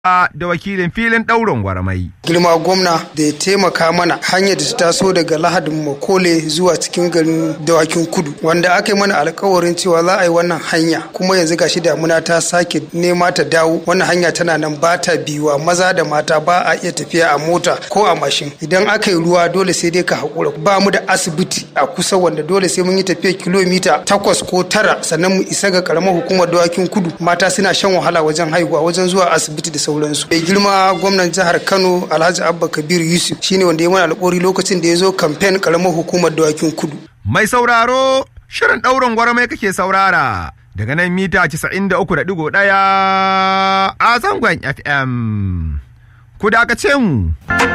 da wakilin filin ɗaurin gwarmai. girma gwamna da ya taimaka mana hanyar da ta taso daga lahadin makole zuwa cikin garin dawakin kudu wanda aka yi mana alkawarin cewa za a yi wannan hanya kuma yanzu gashi damuna ta sake nema ta dawo wannan hanya tana nan ba ta biyuwa maza da mata ba a iya tafiya a mota ko a mashin idan aka yi ruwa dole sai dai ka haƙura ba mu da asibiti a kusa wanda dole sai mun yi tafiya kilomita takwas ko tara sannan mu isa ga karamar hukumar dawakin kudu mata suna shan wahala wajen haihuwa wajen zuwa asibiti da sauransu mai girma gwamnan jihar kano alhaji abba kabiru yusuf shine wanda ya mana alƙawari lokacin da ya zo kamfen karamar hukumar dawakin kudu Mai sauraro, shirin ɗaurin gwarmai kake saurara daga nan mita 93.1 a zangon FM. Ku dakace mu.